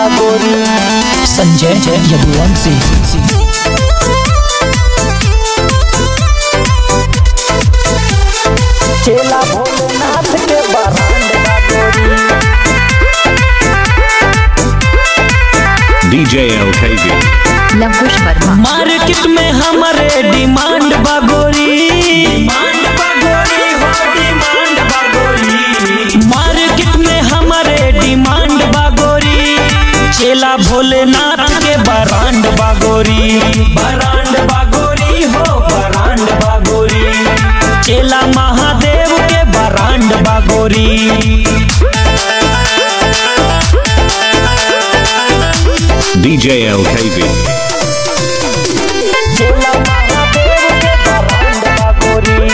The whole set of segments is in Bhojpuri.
बागोरी संजय यदुवंशी चेला भोलेनाथ के brand Bagori DJ LKV. Lavkush Verma market में हमारे डिमांड बागोरी डिमांड बागोरी हो डिमांड बागोरी मार्केट में हमारे डिमांड बागोरी चेला भोलेनाथ के बरांड बागोरी बरांड बागोरी हो बरांड बागोरी चेला महादेव के बरांड बागोरी DJ LKV. चेला महादेव के बरांड बागोरी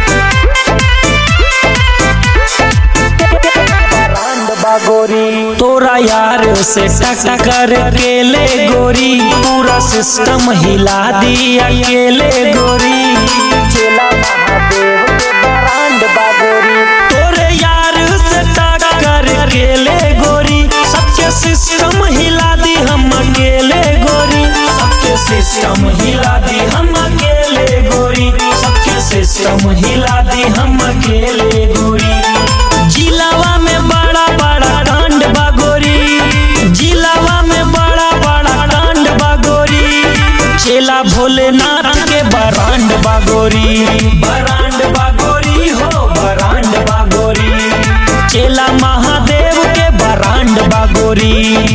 बरांड बागोरी तोरा यार से टक्कर के ले गोरी पूरा सिस्टम हिला दी अकेले गोरी चेला महादेव के बरांड बागोरी तोरे यार से टक्कर के ले गोरी सबके सिस्टम हिला दी हम अकेले गोरी सबके सिस्टम हिला दी हम अकेले गोरी सबके सिस्टम हिला दी हम अकेले गोरी जिलावा में बड़ा बड़ा कांड बागोरी जिलावा में बड़ा बड़ा कांड बागोरी चेला भोलेनाथ के बरांड बागोरी बरांड बागोरी हो बरांड बागोरी चेला महादेव के brand Bagori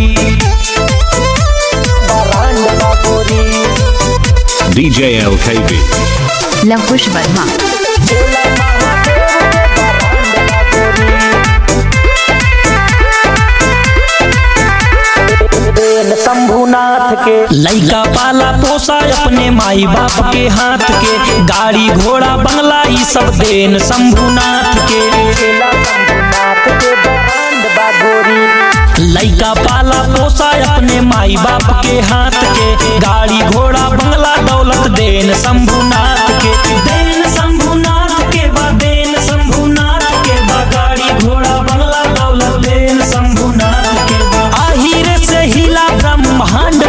brand Bagori DJ LKV. Lavkush Verma चेला महादेव के बरांड बागोरी देन शंभुनाथ के लइका पाला पोसा अपने माई बाप के हाथ के गाड़ी घोड़ा बंगला ई सब देन शंभुनाथ के चेला शंभुनाथ के बरांड बागोरी लइका पाला पोसा अपने माई बाप के हाथ के गाड़ी घोड़ा बंगला दौलत देन शंभुनाथ के देन शंभुनाथ के बा देन शंभुनाथ के बा गाड़ी घोड़ा बंगला दौलत देन शंभुनाथ के बा आहिर से हिला ब्रह्मांड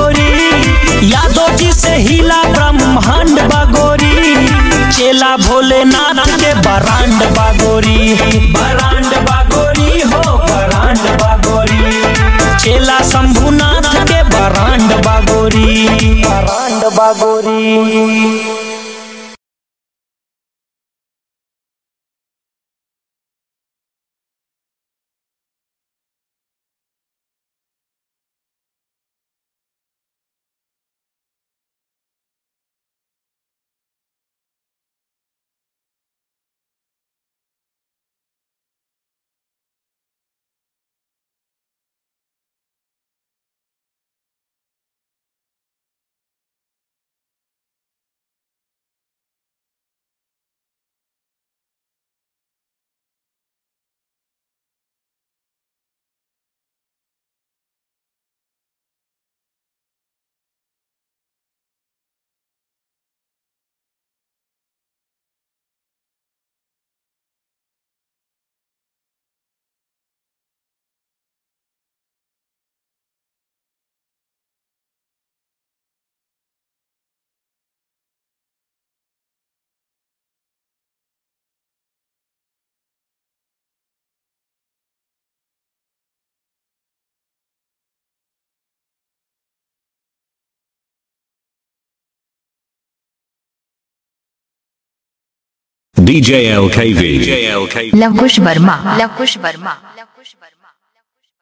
बागोरी यादव जी से हिला ब्रह्मांड बागोरी चेला भोलेनाथ के बरांड बागोरी बरांड बागोरी हो बरांड बागोरी चेला शंभुनाथ के brand Bagori brand Bagori DJ LKV. DJ LKV. Lavkush Verma Lavkush Verma Lavkush Verma